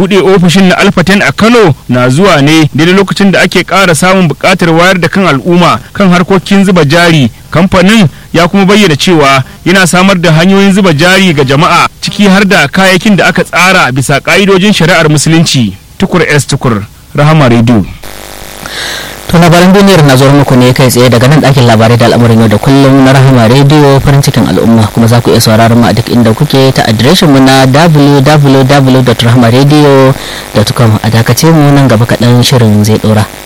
buɗe ofishin na alfaten a kano na zuwa ne daidai lokacin da ake ƙara samun buƙatar wayar da kan al'umma kan harkokin zuba jari kamfanin ya kuma bayyana cewa yana samar da hanyoyin zuba jari ga jama'a ciki har da kayayyakin da aka tsara bisa ƙa'idojin shari'ar musulunci tukur s tukur rahama radio to labaran duniyar na zuwa muku ne kai tsaye daga nan ɗakin labarai da al'amuran yau da kullum na rahama rediyo farin cikin al'umma kuma za ku iya sauraron mu a duk inda kuke ta adireshin mu na www.rahamaradio.com a dakace mu nan gaba kaɗan shirin zai ɗora.